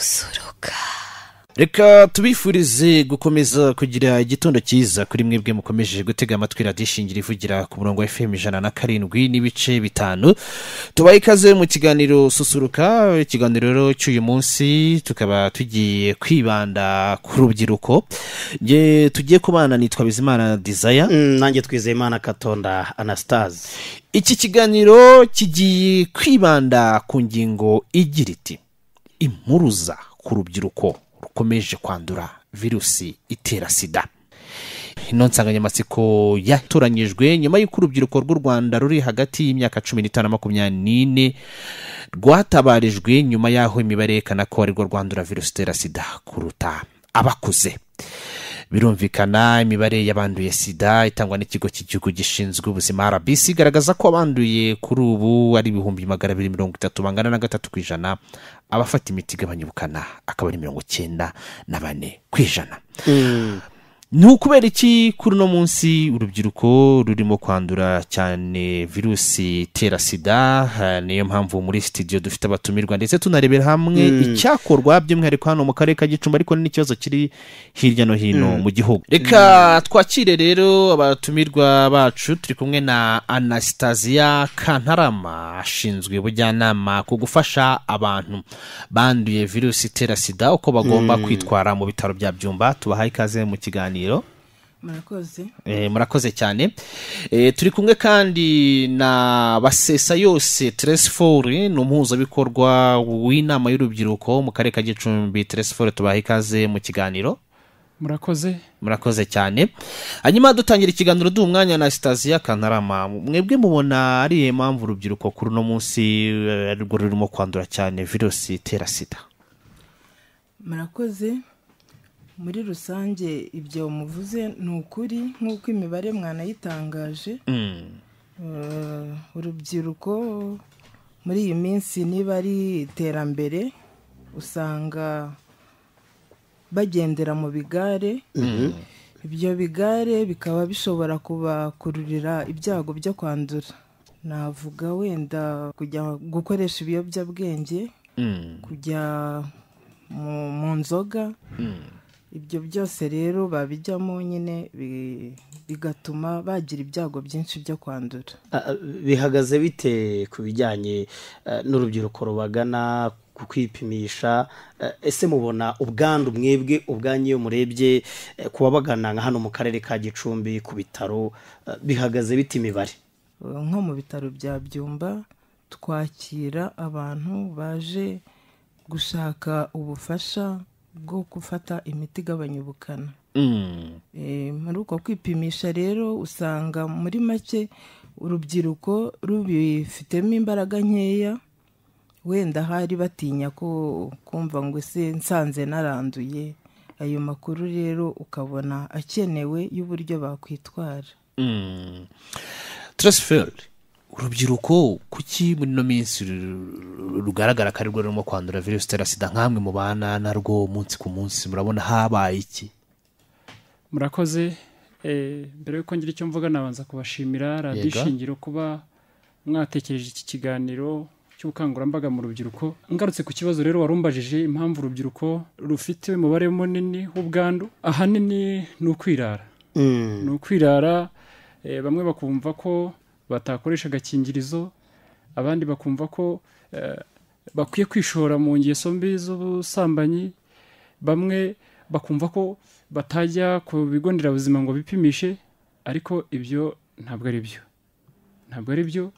susuruka reka tubifurize gukomeza kugira igitondo cyiza kuri mwebwe mukomeje gutega amatwi radiyo ishingira ivugira ku murongo wa fm ijana na karindwi n'ibice bitanu tubaye ikaze mu kiganiro susuruka ikiganiro rero cy'uyu munsi tukaba tugiye kwibanda ku rubyiruko Nge tugiye kubana nitwa bizimana dizaya nanjye twizeyimana katonda anasitazi iki kiganiro kigiye kwibanda ku ngingo igira iti impuruza ku rubyiruko rukomeje kwandura virusi itera sida ino nsanganyamatsiko yatoranyijwe nyuma y'uko urubyiruko rw'u rwanda ruri hagati y'imyaka cumi n'itanu na makumyabiri n'ine rwatabarijwe nyuma y'aho imibare yerekana ko arirwo rwandura virusi itera sida kuruta abakuze birumvikana imibare y'abanduye sida itangwa n'ikigo cy'igihugu gishinzwe ubuzima rbc igaragaza ko abanduye kuri ubu ari ibihumbi magana abiri mirongo itatu bangana na gatatu ku ijana abafata imiti igabanya ubukana akaba ari mirongo icyenda na bane ku ijana ni ukubera iki kuri uno munsi urubyiruko rurimo kwandura cyane virusi itera sida ha, niyo mpamvu muri sitidiyo dufite abatumirwa ndetse tunarebera hamwe icyakorwa by'umwihariko hano mu karere ka gicumbi ariko ni n'ikibazo kiri hirya no hino mu gihugu reka twakire rero abatumirwa bacu turi kumwe na anasitaziya kantarama ashinzwe ubujyanama ku gufasha abantu banduye virusi itera sida uko bagomba kwitwara mu bitaro bya byumba tubahaye ikaze mu kiganiro murakoze Eh, murakoze cyane Eh, turi kumwe kandi na basesa yose teresifori ni umuhuzabikorwa w'inama y'urubyiruko mu karere ka gicumbi teresifori tubaha ikaze mu kiganiro murakoze murakoze cyane hanyuma dutangira ikiganiro duha umwanya na sitasiyo kantarama mwebwe mubona ari iyo mpamvu urubyiruko kuri uno munsi eh, arirwo rurimo kwandura cyane virusi itera sida murakoze muri rusange ibyo muvuze ni ukuri nk'uko imibare mwanayitangaje Eh, urubyiruko muri iyi minsi niba ari iterambere usanga bagendera mu bigare ibyo bigare bikaba bishobora kubakururira ibyago byo kwandura navuga wenda kujya gukoresha ibiyobyabwenge kujya mu- mu nzoga ibyo byose rero babijyamo nyine bi- bigatuma bagira ibyago byinshi byo kwandura bihagaze bite ku bijyanye ah, n'urubyiruko rubagana ku kwipimisha Ah, ese mubona ubwandu mwebwe ubwanyu iyo murebye eh, ku babagana nka hano mu karere ka gicumbi ku bitaro ah, bihagaze bite imibare nko mu bitaro bya byumba twakira abantu baje gushaka ubufasha bwo gufata imiti igabanya ubukana Mm. Eh, muri uko kwipimisha rero usanga muri make urubyiruko rubifitemo imbaraga nkeya wenda hari batinya ko kumva ngo ese nsanze naranduye ayo makuru rero ukabona akenewe y'uburyo bakwitwara Mm. transiferi urubyiruko kuki muri ino minsi ru- ru- rugaragara ko arirwo rurimo kwandura virusi itera sida nk'amwe mubana narwo umunsi ku munsi murabona habaye iki murakoze Eh, mbere y'uko ngira icyo mvuga nabanza kubashimira radiyo Yego. ishingiro kuba mwatekereje iki kiganiro cy'ubukangurambaga mu rubyiruko ngarutse ku kibazo rero wari umbajije impamvu urubyiruko rufite umubare munini w'ubwandu ahanini ni ukwirara ni ukwirara eh, bamwe bakumva ko batakoresha agakingirizo abandi bakumva ko eh, bakwiye kwishora mu ngeso mbi z'ubusambanyi bamwe bakumva ko batajya ku bigo nderabuzima ngo bipimishe ariko ibyo ntabwo ari byo ntabwo ari byo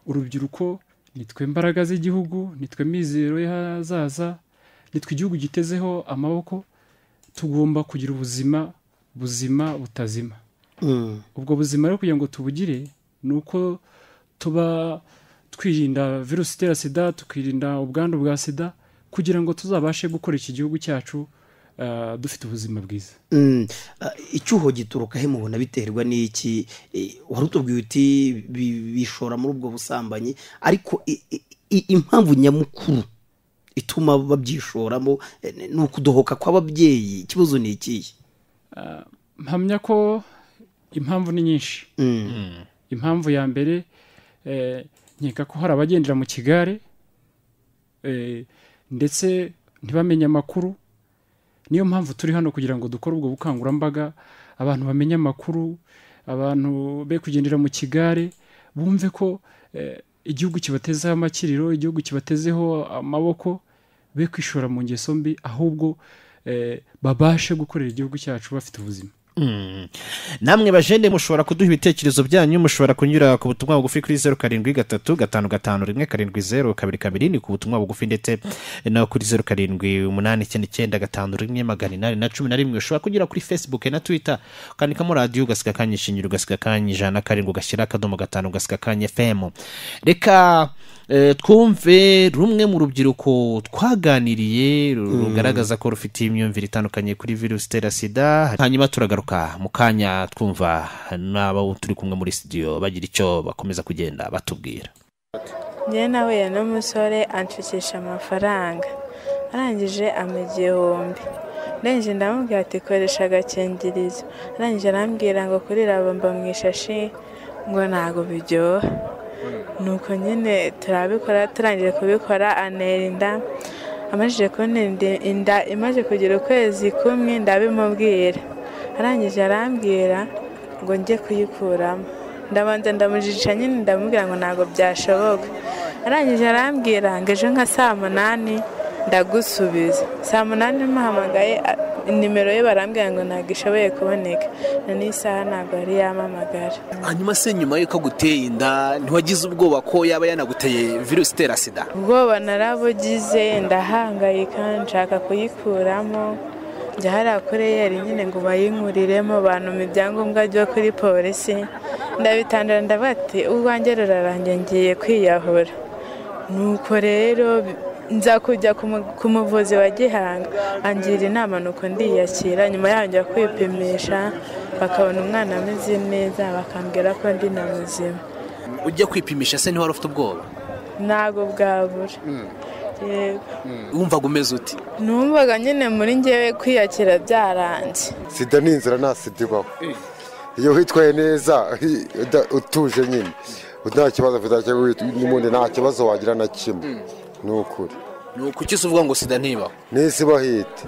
urubyiruko nitwe mbaraga z'igihugu nitwe mizero y'ahazaza nitwe igihugu gitezeho amaboko tugomba kugira ubuzima buzima butazima Mm. ubwo buzima rero kugira ngo tubugire ni uko tuba twirinda virusi itera sida tukirinda ubwandu bwa sida kugira ngo tuzabashe gukora iki gihugu cyacu ah, dufite ubuzima bwiza Mm, ah, icyuho gituruka he mubona biterwa n'iki Eh, wari utubwiye uti bi- bishora muri ubwo busambanyi ariko i- i- i- impamvu nyamukuru ituma babyishoramo eh, ni ukudohoka kw'ababyeyi ikibazo ni ikihe Ah, mpamya ko impamvu ni nyinshi Mm, impamvu ya mbere eh, nkeka ko hari abagendera mu kigare eh, ndetse ntibamenye amakuru niyo mpamvu turi hano kugira ngo dukore ubwo bukangurambaga abantu bamenye amakuru abantu be kugendera mu kigare bumve ko eh, igihugu kibatezeho amakiriro igihugu kibatezeho amaboko be kwishora mu ngeso mbi ahubwo eh, babashe gukorera igihugu cyacu bafite ubuzima namwe bajene mushobora kuduha ibitekerezo byanyu mushobora kunyura ku butumwa bugufi kuri zeru karindwi gatatu gatanu gatanu rimwe karindwi zeru kabiri kabiri ni ku butumwa bugufi ndetse no kuri zeru karindwi umunani icyenda icyenda gatanu rimwe magana inani na cumi na rimwe ushobora kunyura kuri facebook na twitter ukandikamo radiyo ugasiga akanya ishinyira ugasiga akanya ijana karindwi ugashyira akadomo gatanu ugasiga akanya fm reka eh, twumve rumwe mu rubyiruko twaganiriye ru- rugaragaza ko rufite imyumvire itandukanye kuri virusi itera sida hanyuma turagaruka mu kanya twumva n'abo turi kumwe muri studio bagira icyo bakomeza kugenda batubwira njye nahuye n'umusore anshukisha amafaranga arangije ama igihumbi ndangije ndamubwira ati koresha agakingirizo arangije arambwira ngo kuri rabamba mu ishashi ngo ntabwo biryoha nuko nyine turabikora turangije kubikora antera inda amajije kuntera indi- inda imaze kugira ukwezi kumwe ndabimubwira arangije arambwira ngo njye kuyikuramo ndabanza ndamujica nyine ndamubwira ngo ntabwo byashoboka arangije arambwira ngo ejo nka saa munani ndagusubiza saa munani muhamagaye a- nimero ye barambwira ngo ntabwo ishoboye kuboneka na n'isaha ntabwo yari yamamagara hanyuma se nyuma y'uko aguteye inda ntiwagize ubwoba ko yaba yanaguteye virusi itera sida ubwoba narabugize ndahangayika nshaka kuyikuramo njya hariya kuri eyeri nyine ngo bayinkuriremo bantume ibyangombwa byo kuri polisi ndabitandura ndabati urwanjye rurarangiye ngiye kwiyahura nuko rero bi- nza kujya ku mu- ku muvuzi wa gihanga angira inama nuko ndiyakira nyuma yaho njya kwipimisha bakabona umwana ameze neza bakambwira ko ndi na muzima ujya kwipimisha se ntiwari ufite ubwoba ntabwo bwabura yego wumvaga umeze uti numvaga nyine muri ngewe kwiyakira byaranze sida ni inzira nta sida ibaho iyo witwaye neza hi- uda- utuje nyine nta kibazo afite nta kibazo wit- n'ubundi nta kibazo wagira na kimwe ni ukuri ni ukukisi uvuga ngo sida ntibaho n'isi bahita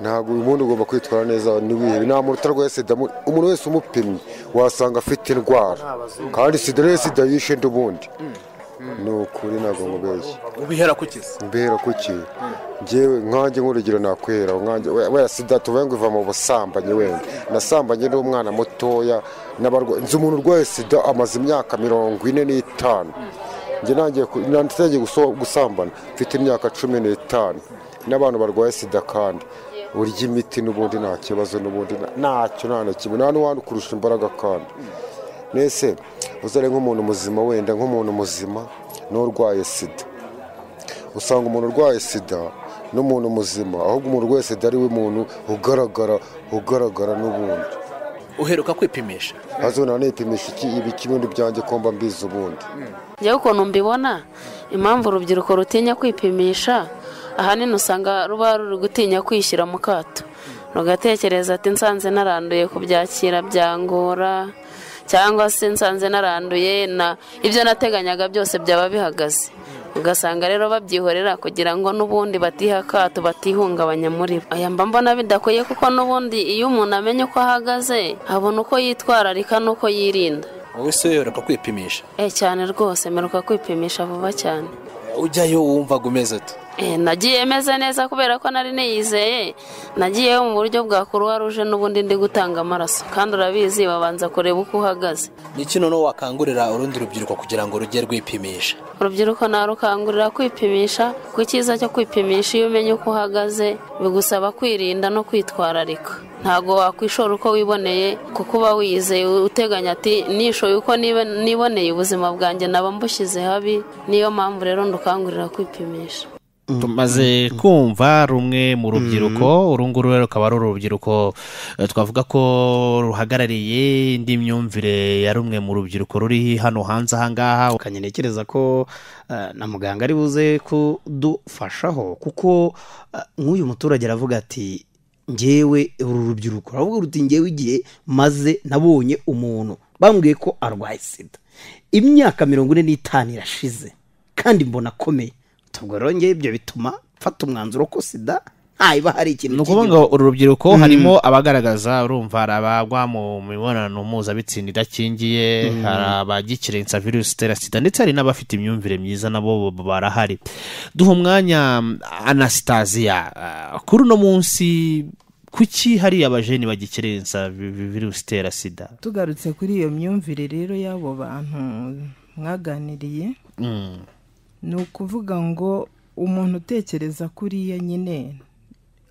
ntabwo uyu muntu ugomba kwitwara neza ntiwihebe nta muntu utarwaye sida mu- umuntu wese umupimye wasanga afite indwara kandi sida rero sida yishe undi ubundi ni ukuri ntabwo mubeshya ubihera kukisi mbera kuki ngewe nkanjye nk'urugero nakwihera nkanjye we- we sida tuvuye ngo iva mu busambanyi wenda nasambanye n'umwana mutoya n'abarwa- nzi umuntu urwaye sida amaze imyaka mirongo ine n'itanu njye nangiye ku- natangiye guso- gusambana mfite imyaka cumi n'itanu n'abantu barwaye sida kandi urya imiti n'ubundi nta kibazo n'ubundi nta- ntacyo nta na kimwe nta n'uwandi kurusha imbaraga kandi mbese uzare nk'umuntu muzima wenda nk'umuntu muzima n'urwaye sida usanga umuntu urwaye sida n'umuntu muzima ahubwo umuntu urwaye sida ari we muntu ugaragara ugaragara n'ubundi uheruka kwipimisha maze nanipimisha iki ibi ikibundi byanjye ko mba mbizi ubundi njyewe ukuntu mbibona impamvu urubyiruko rutinya kwipimisha ahanini usanga ruba ruri gutinya kwishyira mu kato rugatekereza ati nsanze naranduye kubyakira byangora cyangwa se nsanze naranduye na ibyo nateganyaga byose byaba bihagaze ugasanga rero babyihorera kugira ngo n'ubundi batiha akato batihungabanya muri bo aya mba mbona bidakwiye kuko n'ubundi iyo umuntu amenye uko ahagaze abona uko yitwararika n'uko yirinda wowe se uheruka kwipimisha Eh cyane rwose mperuka kwipimisha vuba cyane ujyayo wumvaga umeze uti Eh, nagiye meze neza kubera ko nari niyizeye nagiyeyo mu buryo bwa kuruwa ruje n'ubundi ndi gutanga amaraso kandi urabizi babanza kureba uko uhagaze niki noneho wakangurira urundi rubyiruko kugira ngo rujye rwipimisha urubyiruko narukangurira kwipimisha ku cyiza cyo kwipimisha iyo umenye uko uhagaze bigusaba kwirinda no kwitwararika ntabwo wakwishora uko wiboneye kuko uba wiyizeye uteganya ati nishoye uko nibe- niboneye ubuzima bwanjye naba mbushyize habi niyo mpamvu rero ndukangurira kwipimisha tumaze kumva rumwe mu rubyiruko uru nguru rero rukaba ari urubyiruko eh, twavuga ko ruhagarariye indi myumvire ya rumwe mu rubyiruko ruri hano hanze ahangaha kanye ntekereza ko eh, na muganga ari buze kudufashaho kuko eh, nk'uyu muturage aravuga ati ngewe uru rubyiruko aravuga ruti ngewe igihe maze nabonye umuntu bambwiye ko arwaye sida imyaka mirongo ine n'itanu irashize kandi mbona akomeye tubwo rero ngewe ibyo bituma gufata umwanzuro ko sida ntayiba hari ikintu ni ukuvuga ngo uru rubyiruko harimo abagaragaza urumva hari abagwa mu mibonano mpuzabitsina idakingiye hari abagikirensa virusi itera sida ndetse hari n'abafite imyumvire myiza nabo barahari duha umwanya mm, anasitaziya ah, kuri uno munsi kuki hari abajeni bagikirensa vi- vi- virusi itera sida tugarutse kuri iyo myumvire rero y'abo bantu mwaganiriye Mm, ni ukuvuga ngo umuntu utekereza kuriya nyine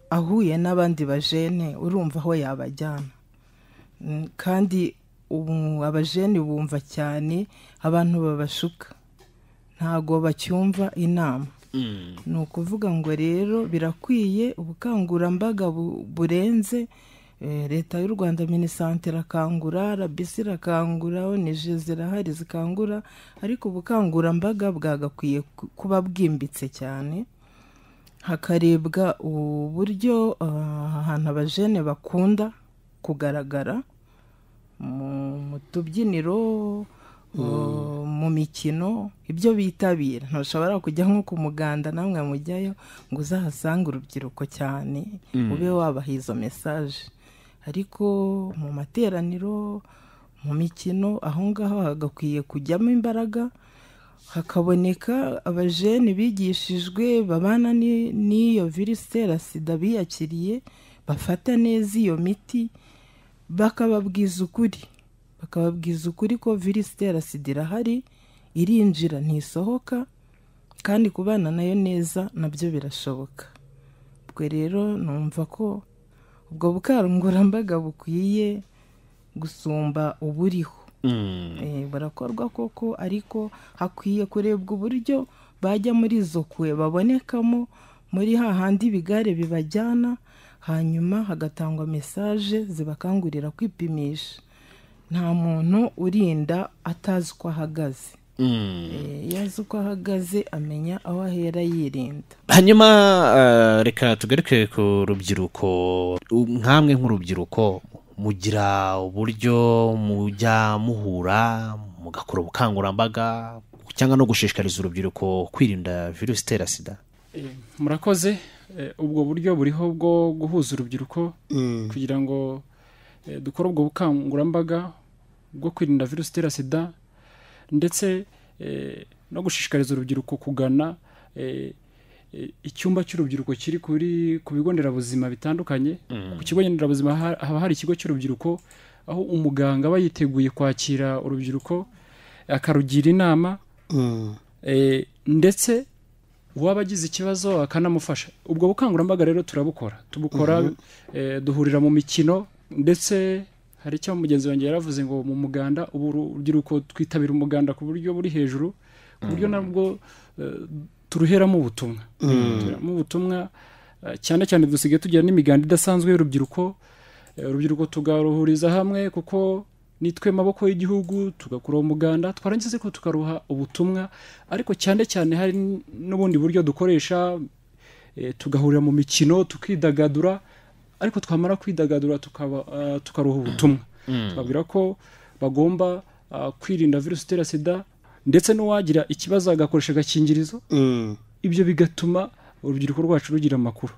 ahuye n'abandi bajene urumva aho yabajyana Mm, kandi ubu abajene bumva cyane abantu babashuka ntago bacyumva inama mm, ni ukuvuga ngo rero birakwiye ubukangurambaga bu- burenze eh, leta y'u rwanda minisante irakangura rbc irakangura onije zirahari zikangura ariko ubukangurambaga bwagakwiye ku- kuba bwimbitse cyane hakarebwa uburyo ah, ahantu abajene bakunda kugaragara mu mu tubyiniro uh, mu mikino ibyo bitabira ntushobora kujya nko ku muganda namwe mujyayo ngo uzahasange urubyiruko cyane ube wabaha izo mesaje ariko mu materaniro mu mikino aho ngaho hagakwiye kujyamo imbaraga hakaboneka abajene bigishijwe babana ni- n'iyo virusi itera sida biyakiriye bafata neza iyo miti bakababwiza ukuri bakababwiza ukuri ko virusi itera sida irahari irinjira ntisohoka kandi kubana nayo neza nabyo birashoboka ubwo rero numva ko ubwo bukangurambaga bukwiye gusumba uburiho mm. Eh, burakorwa koko ariko hakwiye kurebwa uburyo bajya muri izo kwe babonekamo muri hahandi ibigare bibajyana hanyuma hagatangwa mesaje zibakangurira kwipimisha nta muntu urinda atazi uko ahagaze Eh, iyo azi uko ahagaze amenya aho ahera yirinda hanyuma eh, reka tugaruke ku rubyiruko nkamwe nk'urubyiruko mugira uburyo mujya muhura mugakora ubukangurambaga cyangwa no gushishikariza urubyiruko kwirinda virusi itera sida Eh, murakoze Eh, ubwo buryo buriho bwo guhuza urubyiruko kugira ngo eh, dukore ubwo bukangurambaga bwo kwirinda virusi itera sida ndetse eh, no gushishikariza urubyiruko kugana eh, eh, icyumba cy'urubyiruko kiri kuri ku bigo nderabuzima bitandukanye ku kigo nderabuzima ha- haba hari ikigo cy'urubyiruko aho umuganga aba yiteguye kwakira urubyiruko akarugira inama Eh, ndetse uwaba agize ikibazo akanamufasha ubwo bukangurambaga rero turabukora tubukora eh, duhurira mu mikino ndetse hari icyo mugenzi wanjye yaravuze ngo mu muganda ubu urubyiruko twitabira umuganda ku buryo buri hejuru ku buryo nabwo eh, turuheramo ubutumwa turuheramo ubutumwa eh, cyane cyane dusigaye tugira n'imiganda idasanzwe y'urubyiruko Eh, urubyiruko tugaruhuriza hamwe kuko nitwe maboko y'igihugu tugakura umuganda twarangiza ariko tukaruha ubutumwa ariko cyane cyane hari n- n'ubundi buryo dukoresha eh, tugahurira mu mikino tukidagadura ariko twamara kwidagadura tukaba, ah, tukaruha ubutumwa tubabwira ko bagomba ah, kwirinda virusi itera sida ndetse n'uwagira ikibazo agakoresha agakingirizo ibyo bigatuma urubyiruko rwacu rugira amakuru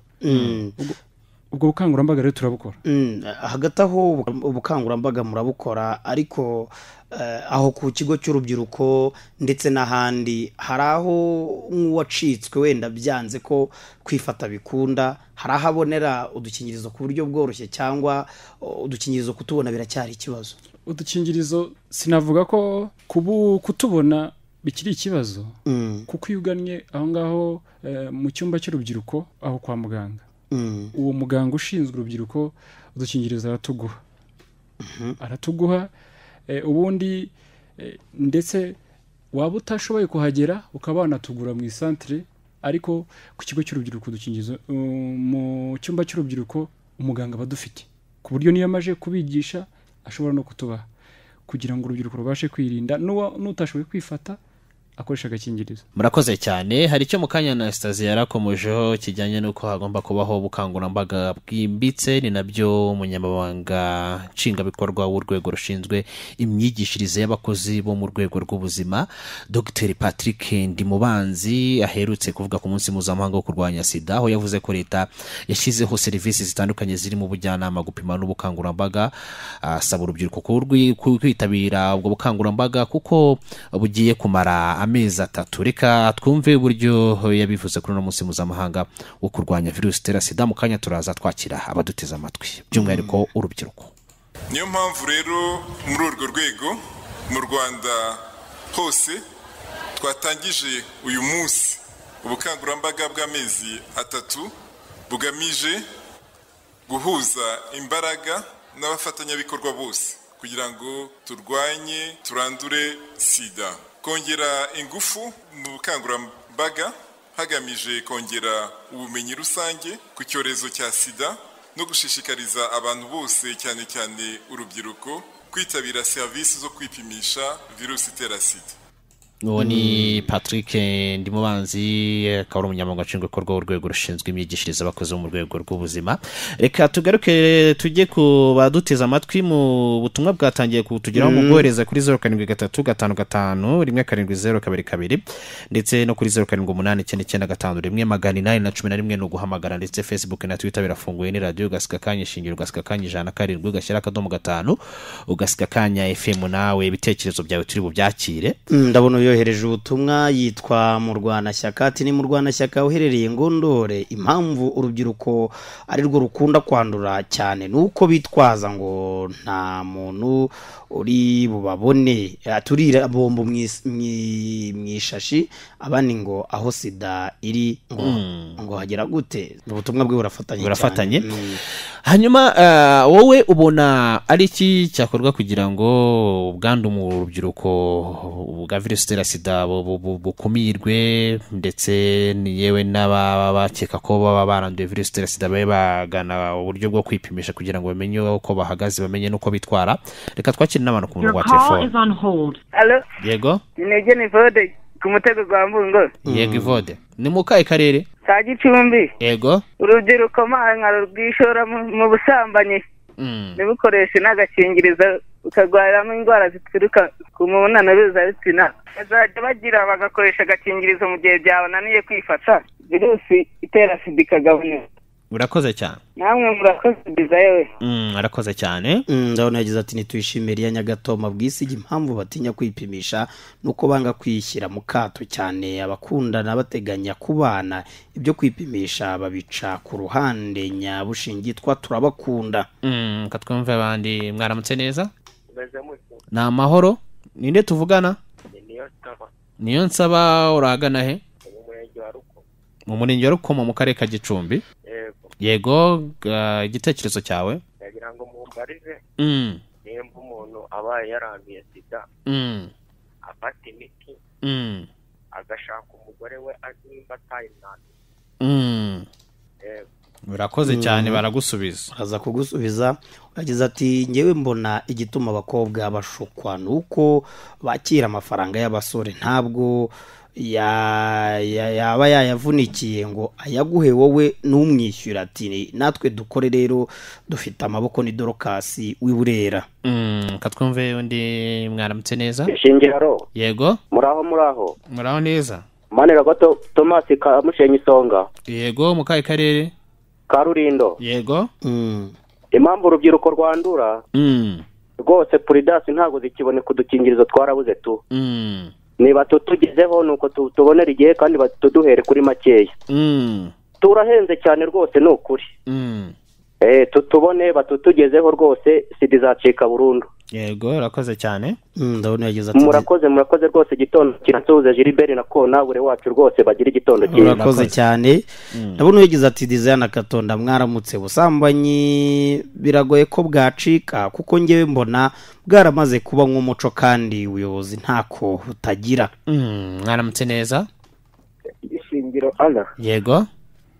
ubwo bukangurambaga rero turabukora Mm, hagati aho ubu- ubukangurambaga murabukora ariko eh, aho ku kigo cy'urubyiruko ndetse n'ahandi hari aho nk'uwacitswe wenda byanze ko kwifata bikunda hari aho abonera udukingirizo ku buryo bworoshye cyangwa o, udukingirizo kutubona biracyari ikibazo udukingirizo sinavuga ko kubu kutubona bikiri ikibazo Mm, kuko iyo ugannye aho ngaho eh, mu cyumba cy'urubyiruko aho kwa muganga mm, uwo muganga ushinzwe urubyiruko udukingirizo aratuguha aratuguha eh, ubundi eh, ndetse waba utashoboye kuhagera ukaba wanatugura mu isantire ariko ku kigo cy'urubyiruko udukingirizo um, mu cyumba cy'urubyiruko umuganga aba adufite ku buryo niyo amaje kubigisha ashobora no kutubaha kugira ngo urubyiruko rubashe kwirinda n'uwa- n'utashoboye kwifata akoresha agakingirizo murakoze cyane hari icyo mu kanya na sitazi yarakomojeho kijyanye n'uko hagomba kubaho ubukangurambaga bwimbitse ni nabyo umunyamabanga nshingwabikorwa w'urwego rushinzwe imyigishirize y'abakozi bo mu rwego rw'ubuzima dr patrick ndimubanzi aherutse kuvuga ku munsi mpuzamahanga wo kurwanya sida aho yavuze ko leta yashyizeho serivisi zitandukanye zirimo ubujyanama gupima n'ubukangurambaga asaba urubyiruko kurwi- ku- kwitabira ubwo bukangurambaga kuko bugiye kumara amezi atatu reka twumve uburyo yabivuze kuri uno munsi mpuzamahanga wo kurwanya virusi itera sida mu kanya turaza twakira abaduteze amatwi by'umwihariko urubyiruko niyo mpamvu rero muri urwo rwego mu rwanda hose twatangije uyu munsi ubukangurambaga bw'amezi atatu bugamije guhuza imbaraga n'abafatanyabikorwa bose kugira ngo turwanye turandure sida kongera ingufu mu bukangurambaga hagamije kongera ubumenyi rusange ku cyorezo cya sida no gushishikariza abantu bose cyane cyane urubyiruko kwitabira serivisi zo kwipimisha virusi itera sida uwo ni patrick ndimubanzi akaba ari umunyamabanga nshingwabikorwa w'urwego rushinzwe imyigishirize abakozi bo mu rwego rw'ubuzima reka tugaruke tujye ku baduteze amatwi mu butumwa bwatangiye kutugeraho mu bwohereza kuri zeru karindwi gatatu gatanu gatanu rimwe karindwi zeru kabiri kabiri ndetse no kuri zeru karindwi umunani icyenda icyenda gatanu rimwe magana inani na cumi na rimwe ni uguhamagara ndetse facebook na twitter birafunguye ni radiyo ugasika akanya ishingiro ugasika akanya ijana na karindwi ugashyira akadomo gatanu ugasika akanya fm nawe ibitekerezo byawe turi bubyakire Mm, ndabona uyohereje ubutumwa yitwa murwanashyaka ati ni murwanashyaka uherereye ngondore impamvu urubyiruko ari rwo rukunda kwandura cyane ni uko bitwaza ngo nta muntu uri bubabone aturira bombo mu is- mu- mu ishashi abandi ngo aho sida iri ngo ngo hagera gute ubutumwa bwe burafatanye cyane. burafatanye Mm. hanyuma eh, wowe ubona ari iki cyakorwa kugira ngo ubwandu mu rubyiruko bwa virusi itera sida bu- bu- bu- bukumirwe ndetse ni yewe n'ababa bakeka ko baba baranduye virusi itera sida babe bagana uburyo bwo kwipimisha kugira ngo bamenye uko bahagaze bamenye n'uko bitwara reka twakire n'abantu ku murongo wa telefone Alo, yego ninege ni Vode ku mutego gwa Mbungo. yego ivode ni mu kahe karere Ka Gicumbi, yego urubyiruko mankaro rwishora mu- mu busambanyi Mm. ntibukoreshe n'agakingirizo bukarwariramo indwara zituruka ku mibonano mpuzabitsina bazajya bagira bagakoresha agakingirizo mu gihe byabananiye kwifata virusi itera sida ikagabanuka urakoze cyane namwe murakoze biza yewe Mm, urakoze cyane Mm, ndabona yagize ati ntitwishimire iya nyagatoma bwisige impamvu batinya kwipimisha ni uko banga kwishyira mu kato cyane abakundana bateganya kubana ibyo kwipimisha babica ku ruhande nyabushingi twa turabakunda Mm, reka twumve abandi mwaramutse neza ni amahoro ninde tuvugana niyo nsaba uragana he mu murenge wa rukomo mu karere ka gicumbi yego ga- igitekerezo cyawe ndagira ngo mumbarize Mm, nimba umuntu abaye yaranduye sida mm, afata imiti mm, agashaka umugore we azi nimba atayimwanduye mm. Yego. urakoze cyane baragusubiza aza kugusubiza yagize ati ngewe mbona igituma abakobwa bashukwa ni uko bakira amafaranga y'abasore ntabwo ya- ya- yaba yayavunikiye ngo ayaguhe wowe n'umwishyura ati "Ni- natwe dukore rero dufite amaboko ni dorokasi w'iburera Mm, reka twumve undi mwaramutse neza ishingiro yego muraho muraho muraho neza manira gato tomasi kamushenya isonga yego mu kahe karere karurindo yego Mm. impamvu urubyiruko rwandura Mm, rwose puridasi ntabwo zikiboneka udukingirizo twarabuze tu mm, niba tutugezeho ni uko tu- tubonera igihe kandi batuduhere kuri makeya mm, turahenze cyane rwose ni ukuri mm. Eh, tutubone batutugezeho rwose sida izacika burundu yego urakoze cyane Mm, ndabona yagize ati murakoze murakoze rwose igitondo kirasuhuza giliberi na kona buri wacu rwose bagira igitondo cyiza urakoze cyane ndabona uyagize ati dizayini akatonda mwaramutse busambanyi biragoye ko bwacika kuko ngewe mbona bwaramaze kuba nk'umuco kandi ubuyobozi ntako butagira Mm, mwaramutse neza ishingiro ana yego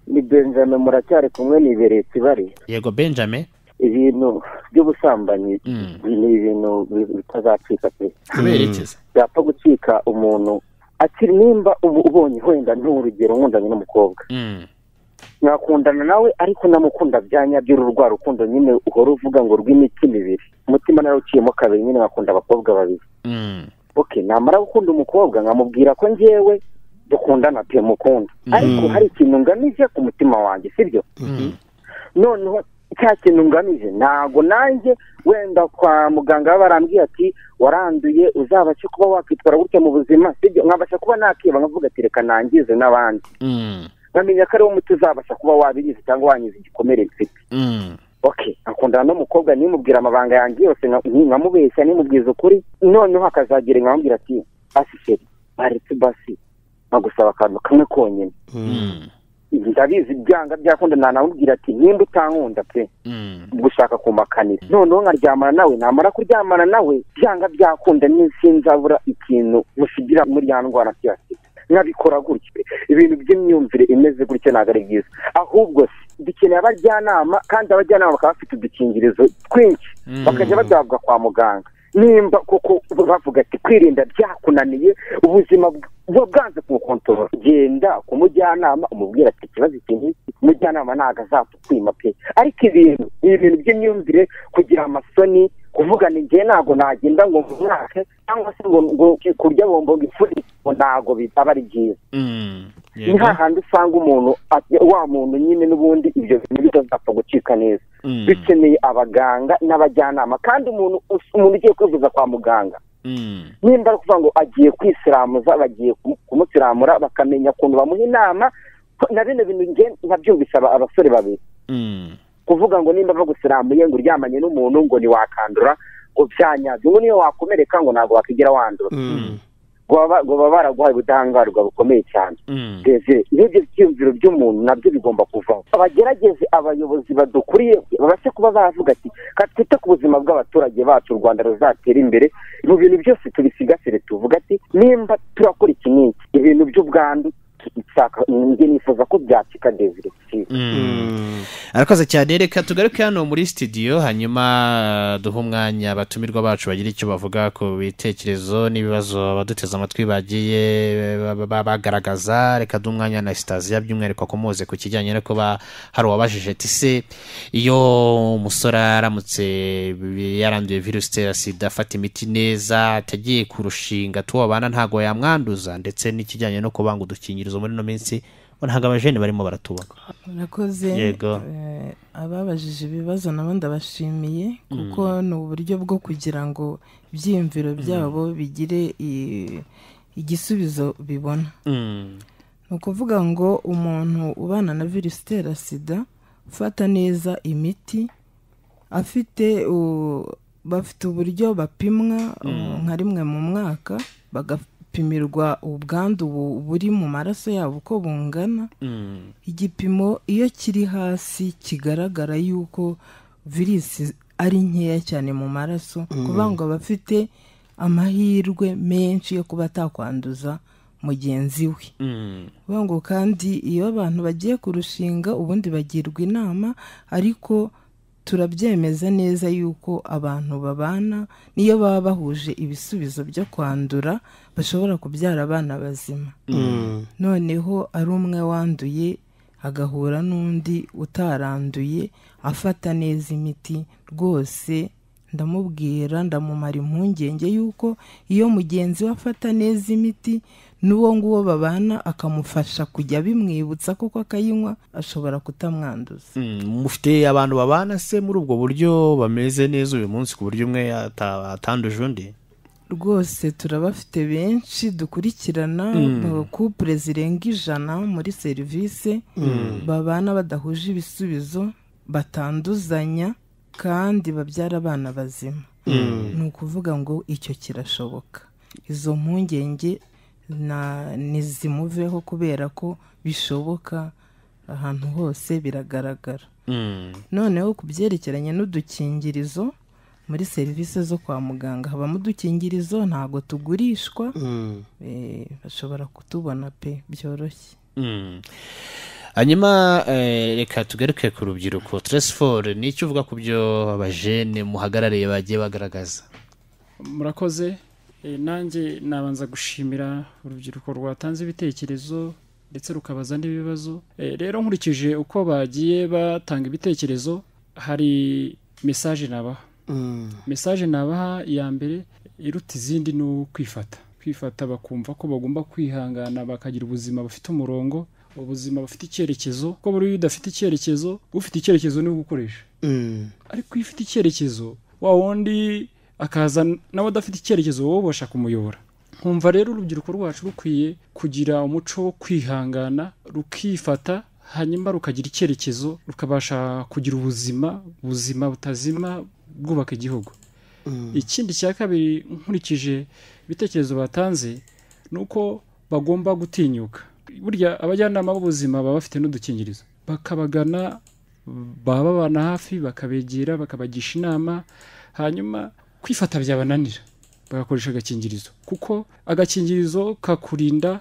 ni benjamin muracyari kumwe niberetse bari yego benjamin ibintu by'ubusambanyi Mm. ni ibintu bi- bitazacika pe kubera iki se byapfa gucika umuntu ati nimba ubu ubonye wenda ni urugero nkundanye n'umukobwa mwakundana nawe ariko namukunda bya nyabyo uru rwa rukundo nyine uhora uvuga ngo rw'imitima ibiri umutima narawuciyemo kabiri nyine nkakunda abakobwa babiri oke namara gukunda umukobwa nkamubwira ko ngewe dukundana pe mukunda ariko hari ikintu ngamije ku mutima wanjye sibyo noneho cya kintu ngamije ntabwo nanjye wenda kwa muganga barambwiye ati waranduye uzabashe kuba wakwitwara gutya mu buzima sibyo nkabasha kuba nakiba nkavuga ati reka nangize n'abandi nkamenya ko ari wowe umuti uzabasha kuba wabiriza cyangwa wangiza igikomere mfite oke akundana n'umukobwa nimubwira amabanga yanjye yose nka- nkamubeshya nimubwiza ukuri noneho akazagira nkamubwira ati asiseri baretse basi nkagusaba akantu kamwe konyine ndabizi byanga byakunda nanamubwira ati nimba utankunda pe gushaka kumakanira noneho nkaryamana nawe namara kuryamana nawe byanga byakunda sinzabura ikintu musigira muri ya ndwara ya sida nkabikora gutya pe. ibintu by'imyumvire imeze gutya ntabwo ari byiza ahubwo se dukeneye abajyanama kandi abajyanama bakaba bafite udukingirizo twinshi Mm. bakajya badahabwa kwa muganga nimba kuko bavuga ati kwirinda byakunaniye ubuzima bw- buba bwanze ku kontorora genda ku mujyanama umubwira ati ikibazo iki n'iki umujyanama ntabwo azakukwima pe ariko ibintu ni ibintu by'imyumvire kugira amasoni kuvuga ni njye ntabwo nagenda ngo mwake cyangwa se ngo ngo kurya bombo ngo ifure ngo ntabwo bitaba ari byiza ni hahandi usanga umuntu at- wa muntu nyine n'ubundi ibyo bintu bitazapfa gucika neza Mm. bikeneye abaganga n'abajyanama kandi umuntu us- umuntu ugiye kwivuza kwa muganga nimba ari kuvuga ngo agiye kwisiramuza bagiye ku- kumusiramura bakamenya ukuntu bamuha inama ko na bino bintu nge nkabyumvise aba- abasore babiri kuvuga ngo nimba bagusiramuye ngo uryamanye n'umuntu ngo ntiwakandura ngo byanyabyo ngo niyo wakomereka ngo ntabwo wakwigira wandura ngo baba- ngo baba baraguhaye ubudahangarwa bukomeye cyane Desire, n'ibyo byiyumviro by'umuntu nabyo bigomba kuvaho abagerageze abayobozi badukuriye babashe kuba bavuga ati ka twite ku buzima bw'abaturage bacu u rwanda ruzatera imbere mu bintu byose tubisigasire tuvuga ati nimba turakora iki n'iki ibintu by'ubwandu nshaka njye nifuza ko byacika desire arakoze cyane reka tugaruke hano muri sitidiyo hanyuma eh, duhe umwanya abatumirwa bacu bagira icyo bavuga ku bitekerezo n'ibibazo abaduteze amatwi bagiye eh, ba- ba- bagaragaza reka duhe umwanya na sitaziya by'umwihariko akomoze ku kijyanye no kuba hari uwabajije ati se iyo umusore aramutse yaranduye virusi itera sida afata imiti neza atagiye kurushinga tuwo babana ntabwo yamwanduza ndetse n'ikijyanye no kuba ngo udukingirizo muri ino minsi ngo ntabwo abajene barimo baratubaka murakoze Yego. Eh, ababajije ibibazo nabo ndabashimiye kuko ni uburyo bwo kugira ngo ibyiyumviro byabo bigire i- igisubizo bibona ni ukuvuga ngo umuntu ubana na virusi itera sida ufata neza imiti afite u- bafite uburyo bapimwa Mm. uh, nka rimwe mu mwaka bagapimirwa ubwandu bu- buri mu maraso yabo uko bungana igipimo iyo kiri hasi kigaragara yuko virusi ari nkeya cyane mu maraso Mm. kuvuga ngo aba afite amahirwe menshi yo kuba atakwanduza mugenzi we kuvuga ngo kandi iyo abantu bagiye kurushinga ubundi bagirwa inama ariko turabyemeza neza yuko abantu babana n'iyo baba bahuje ibisubizo byo kwandura bashobora kubyara abana bazima Mm. noneho ari umwe wanduye agahura n'undi utaranduye afata neza imiti rwose ndamubwira ndamumara impungenge y'uko iyo mugenzi we afata neza imiti n'uwo nguwo babana akamufasha kujya bimwibutsa kuko akayinywa ashobora kutamwanduza mufite abantu babana se muri ubwo buryo bameze neza uyu munsi ku buryo umwe ata- atanduje undi rwose turabafite benshi dukurikirana Mm. mu kupure zirenga ijana muri serivisi Mm. babana badahuje ibisubizo batanduzanya kandi babyara abana bazima Mm. ni ukuvuga ngo icyo kirashoboka izo mpungenge na- nizimuveho kubera ko bishoboka ahantu hose biragaragara noneho ku byerekeranye n'udukingirizo muri serivisi zo kwa muganga habamo udukingirizo ntabwo tugurishwa Eh, bashobora kutubona pe byoroshye Mm. hanyuma eh, reka tugaruke ku rubyiruko teresiforo ni icyo uvuga ku byo abajene muhagarariye bagiye bagaragaza murakoze Eh, Eh, nanjye nabanza gushimira urubyiruko rwatanze ibitekerezo ndetse rukabaza n'ibibazo Eh, rero nkurikije uko bagiye batanga ibitekerezo hari mesaje nabaha mesaje nabaha iya mbere iruta izindi ni ukwifata kwifata bakumva ko bagomba kwihangana bakagira ubuzima bufite umurongo ubuzima bufite icyerekezo ko buriya udafite icyerekezo ufite icyerekezo niwe ugukoresha ariko iyo ufite icyerekezo wa wundi akaza nawe adafite icyerekezo wowe ubasha kumuyobora nkumva rero urubyiruko rwacu rukwiye kugira umuco wo kwihangana rukifata hanyuma rukagira icyerekezo rukabasha kugira ubuzima buzima butazima bwubaka igihugu ikindi cya kabiri nkurikije ibitekerezo batanze ni uko bagomba gutinyuka burya abajyanama b'ubuzima baba bafite n'udukingirizo bakabagana baba babana hafi bakabegera bakabagisha inama hanyuma kwifata byabananira bagakoresha agakingirizo kuko agakingirizo kakurinda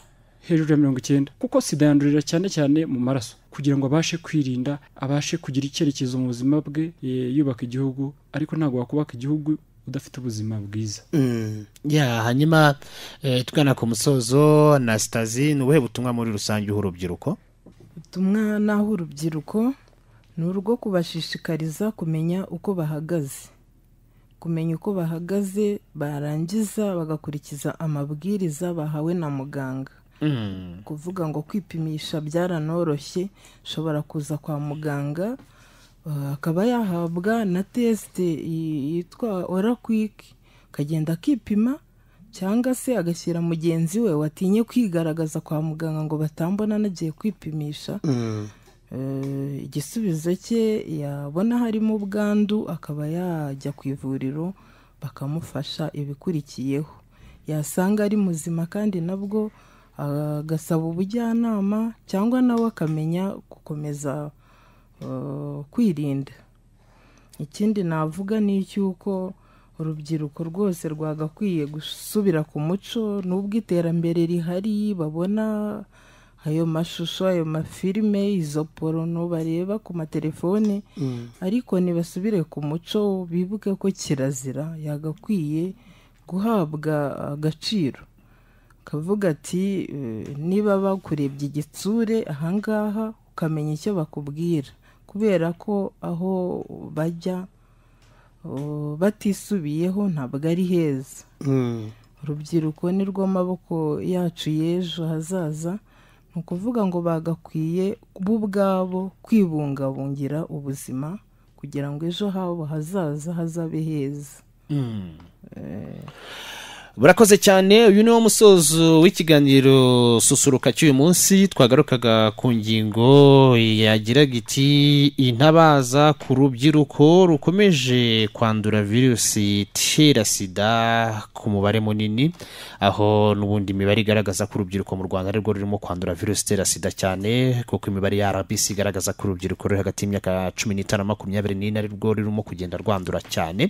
hejuru ya mirongo icyenda kuko sida yandurira cyane cyane mu maraso kugira ngo abashe kwirinda abashe kugira icyerekezo mu buzima bwe eh, yubaka igihugu ariko ntabwo wakubaka igihugu udafite ubuzima bwiza ya hanyuma eh, tugana ku musozo na sitazi ni ubuhe butumwa muri rusange uha urubyiruko ubutumwa naho urubyiruko ni urwo kubashishikariza kumenya uko bahagaze kumenya uko bahagaze barangiza bagakurikiza amabwiriza bahawe na muganga kuvuga ngo kwipimisha byaranoroshye ushobora kuza kwa muganga eh, akaba yahabwa na tesite yi- yitwa orakwiki akagenda akipima cyangwa se agashyira mugenzi we watinye kwigaragaza kwa muganga ngo batambona anagiye kwipimisha Eh, igisubizo cye yabona harimo ubwandu akaba yajya ku ivuriro bakamufasha ibikurikiyeho yasanga ari muzima kandi nabwo agasaba ubujyanama cyangwa nawe akamenya gukomeza eh, kwirinda ikindi navuga ni icy'uko urubyiruko rwose rwagakwiye gusubira ku muco n'ubwo iterambere rihari babona ayo mashusho ayo mafilime izo porono bareba ku matelefone ariko ntibasubire ku muco bibuke ko kirazira yagakwiye guhabwa agaciro kavuga ati "Eh, niba bakurebye igitsure ahangaha ukamenya icyo bakubwira kubera ko aho bajya oh, batisubiyeho ntabwo ari heza urubyiruko ni rwo maboko yacu y'ejo hazaza ni ukuvuga ngo bagakwiye bo ubwabo kwibungabungira ubuzima kugira ngo ejo habo hazaza hazabe heza burakoze cyane uyu ni wo musozo w'ikiganiro susuruka cy'uyu munsi twagarukaga ku ngingo yagiraga iti intabaza ku rubyiruko rukomeje kwandura virusi itera sida ku mubare munini aho n'ubundi imibare igaragaza ko urubyiruko mu rwanda arirwo rurimo kwandura virusi itera sida cyane kuko imibare ya rbc igaragaza ko urubyiruko ruri hagati y'imyaka cumi n'itanu na makumyabiri n'ine arirwo rurimo kugenda rwandura cyane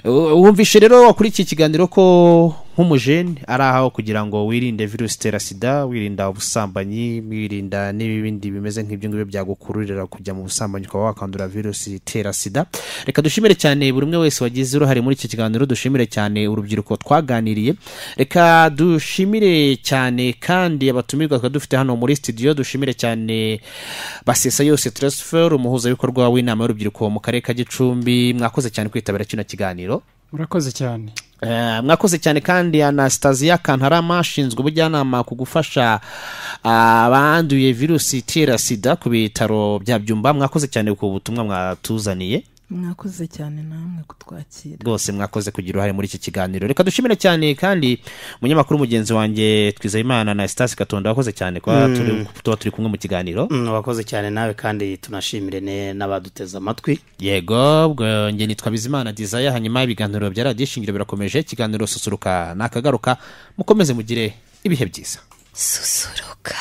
Uh, wumvishe rero wakuri iki kiganiro ko nk'umujene ari aho kugira ngo wirinde virusi itera sida wirinda ubusambanyi wirinda n'ibindi bimeze nk'ibyo ngibyo byagukururira kujya mu busambanyi ukaba wakandura virusi itera sida reka dushimire cyane buri umwe wese wagize uruhare muri iki kiganiro dushimire cyane urubyiruko twaganiriye reka dushimire cyane kandi abatumirwa twari dufite hano muri studio dushimire cyane basesa yose transfer umuhuzabikorwa w'inama y'urubyiruko mu karere ka gicumbi mwakoze cyane kwitabira kino kiganiro murakoze cyane Eh, mwakoze cyane kandi anastasia kantarama ashinzwe ubujyanama ku gufasha ah, abanduye virusi itera sida ku bitaro bya byumba mwakoze cyane ku butumwa mwatuzaniye mwakoze cyane namwe kutwakira rwose mwakoze kugira uruhare muri iki kiganiro reka dushimire cyane kandi umunyamakuru mugenzi wanjye twizeyimana na sitasi katonda wakoze cyane kuba Mm. turi- tuba turi kumwe mu kiganiro wakoze cyane nawe kandi tunashimire ne- n'abaduteze amatwi yego ubwo nge nitwa bizimana dizaya hanyuma ibiganiro bya radiyo ishingiro birakomeje ikiganiro susuruka ni akagaruka mukomeze mugire ibihe byiza susuruka